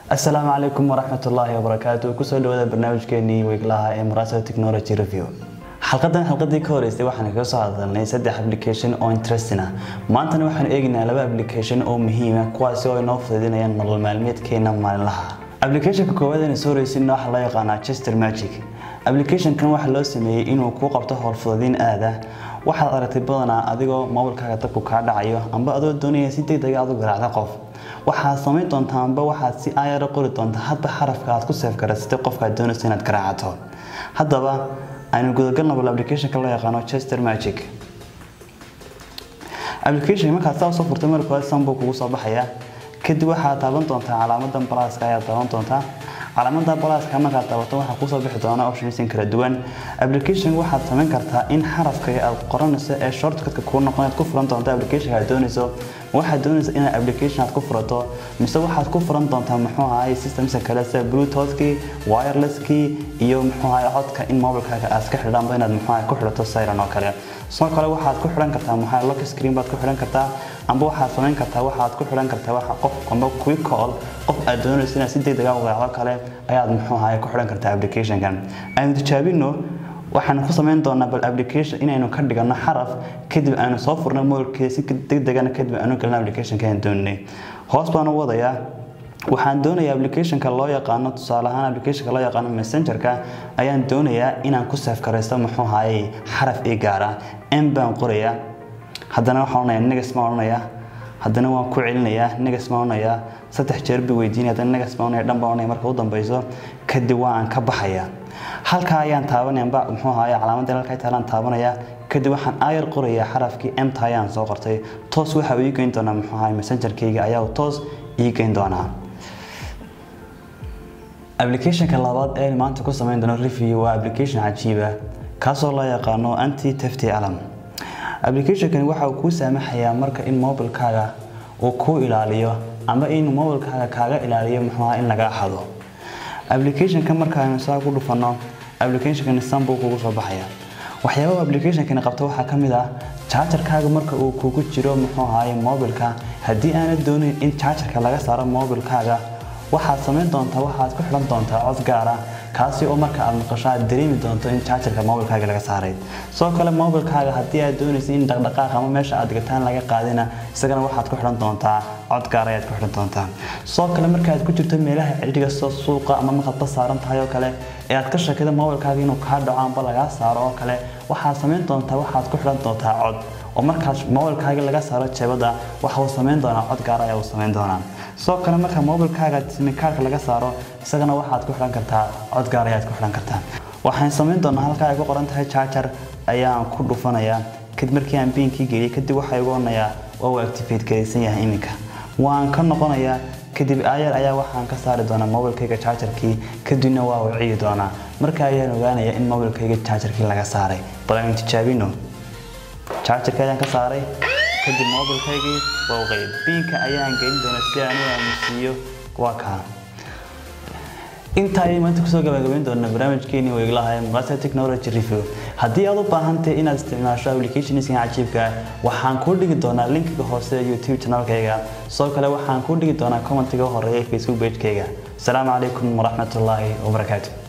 asalaamu calaykum waraxmatullaahi wabarakaatu kusoo dhawaada barnaamijkeenii weeglaha ee murasa technology review xalqadan xalqadii ka horeysay waxaan kaga soo hadalnay saddex application oo interesting ah maantana waxaan eegaynaa laba application oo muhiima kuwaasi oo inoo fududeynayaan nolol maalmeedkeena maalinlaha applicationka koowaad ee soo horeysin waxaa loo yaqaanaa chester magic applicationkan waxaa loo sameeyey inuu kuu qabto howlfududeyn aada waxaad aragtay badanaa adigoo mobilkaaga dabku kaa dhacayo amba adoo doonaya si degdega aad u garaacda qof waxaad samayn doontaa amba waxaad si aayara qori doontaa hadba xarafka aad ku seefgaraysatay qofkaad doonayso inaad garaacato haddaba aynu gudagalna bal applicationka loo yaqaano chester magic application markaad saa usoo furtay marka hore sanbuu kugu soo baxaya kadib waxaad taaban doontaa calaamadan balaaska ayaad taaban doontaa calaamada balaaska markaad taabato waxaa kusoo bixi doona optionsin kala duwan application waxaad samayn kartaa in xarafka aad qoranayso ee shortcutka kuu noqon aad ku furan doonto application aad doonayso waxaad doonaysa inaad application aad ku furato mise waxaad ku furan doontaa muxuu ahay systemska kale sida bluetoothkii wirelesskii iyo muxuu ahay codka in mobilkaaga aad iska xidhanba inaad muxuu ahay ku xidhato siren oo kale sidoo kale waxaad ku xidhan kartaa muxuu ahay lock screen baad ku xidhan kartaa amba waxaad samayn kartaa waxaad ku xidhan kartaa waxa qof amba quick call qof aad doonayso inaad si degdeg ah u garaacdo kale ayaad muxuu ahay ku xidhan kartaa applicationkan aynu tijaabino waxaan ku samayn doonaa bal application inaynu ka dhigano xaraf kadib aanu soo furno mobilkeeda si degdegana kadib aanu galno applicationka aan doonay hoos baan u wadayaa waxaan doonayaa applicationka loo yaqaano tusaale ahaan applicationka loo yaqaano messengerka ayaan doonayaa inaan ku save garaysto muxuu ahaayey xaraf ii gaara m baan qorayaa haddana waxaan odhanayaa negas baan odhanayaa haddana waan ku celinayaa negas baan odhanayaa saddex jeer bay weydiinaya haddana negas baan odhanaya dhan baan odhanaya marka u dambeyso kadib waan ka baxayaa halkaa ayaan taabanaya muxuu ahaay calaamadda halkaa taalaan taabanaya kadib waxaan ayar qorayaa xarafkii emta ayaan soo qortay toos waxa uu ii geyn doonaa muxuu ahaay messengerkayga ayaa toos ii geyn doonaa applicationka labaad ee maanta ku samayn doono review waa application cajiiba kaasoo loo yaqaano anti tefty alam applicationkani waxa uu kuu saamaxayaa marka in mobilkaaga uu kuu ilaaliyo ama in mobilkaaga kaaga ilaaliyo muxuu ahaa in lagaa xado applicationka markaaynu saa ku dhufano applicationkani san buu kugu soo baxaya waxyaabaha applicationkani qabto waxaa ka mid ah jaajarkaaga marka uu kugu jiro muxuu ahaaye mobilka haddii aanad doonayn in jaajarka laga saaro mobilkaaga waxaad samayn doontaa waxaad ku xidhan doontaa cod gaara kaasi oo marka aad maqasho aad dareemi doonto in jaajarka mobilkaaga laga saaray sidoo kale mobilkaaga haddii aad doonaysa in dhaqdhaqaaq ama meesha aad gataan laga qaadina isagana waxaad ku xidhan doontaa cod gaara ayaad ku xidhan doontaa sidoo kale markaad ku jirto meelaha cidhiga soo suuqa ama markaad ba saaran tahay oo kale ee aad ka shakida mobilkaaga inuu kaa dhaco amba lagaa saaro oo kale waxaad samayn doontaa waxaad ku xidhan doontaa cod oo markaas mobilkaaga laga saaro jeebada waxa uu samayn doonaa cod gaara ayaa uu samayn doonaa sidoo kale marka mobilkaaga simikaarka laga saaro isagana waxaad ku xidhan kartaa cod gaar ayaad ku xidhan kartaa waxaan samayn doonaa halkaa ay ku qoran tahay jaajar ayaan ku dhufanayaa kadib markii aan biinkii geliyay kadib waxaa igu odhanayaa waa uu activate garaysan yahay iminka waan ka noqonayaa kadib aayar ayaa waxaan ka saari doonaa mobilkayga jaajarkii kadibna waa uu ciyi doonaa marka ayaan ogaanayaa in mobilkayga jaajarkii laga saaray bal aynu tijaabino jaajarka ayaan ka saaray kadib mobilkaygii waa u qayb biinka ayaan gelin doonaa si aan u aamusiiyo waa kaa intaa ayay maanta kusoo gabagabayn doonaa barnaamijkeeni weeglaha ee muqaasa technology review haddii aad u baahantahay inaad isticmaasho applicationiskan cajiibka waxaan kuu dhigi doonaa linkiga hoose ee youtube channelkayga sidoo kale waxaan kuu dhigi doonaa commentiga horeeya facebook pagekayga asalaamu calaykum waraxmatullaahi wabarakaatu